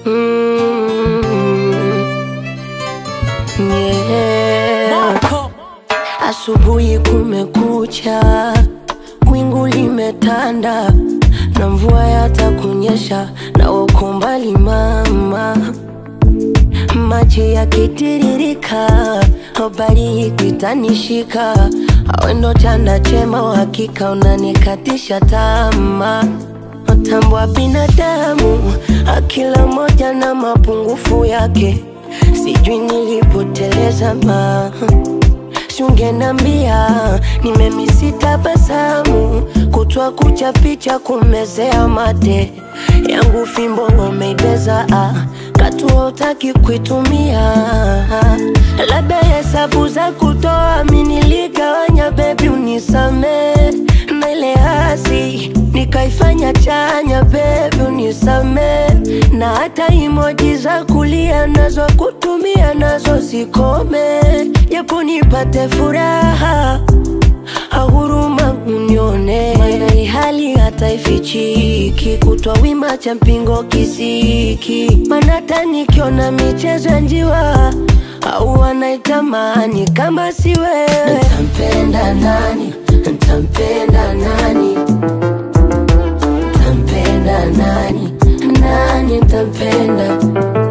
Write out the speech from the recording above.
Mm, yeah. Asubuhi kumekucha, wingu limetanda na mvua yatakunyesha, na uko mbali mama, maji yakitiririka, habari ikitanishika, awendo chanda chema, uhakika unanikatisha tamaa Mtambo binadamu, akila moja na mapungufu yake, sijui nilipoteleza ma Siungenambia nimemisi tabasamu, kutwa kucha picha kumezea mate yangu, fimbo umeibeza ah, katu utaki kuitumia, labda hesabu za kutoa mi niligawanya, bebi unisame na ile hasi nikaifanya chanya, bebi unisame na hata imoji za kulia nazo kutumia nazo zikome, japo nipate furaha ahuruma unione, maana hii hali hata ifichiki, kutwa wima cha mpingo kisiki, maana hata nikiona michezo ya njiwa au wanaitamani kama si wewe, ntampenda nani? Ntampenda nani? Ntampenda nani? Nani ntampenda?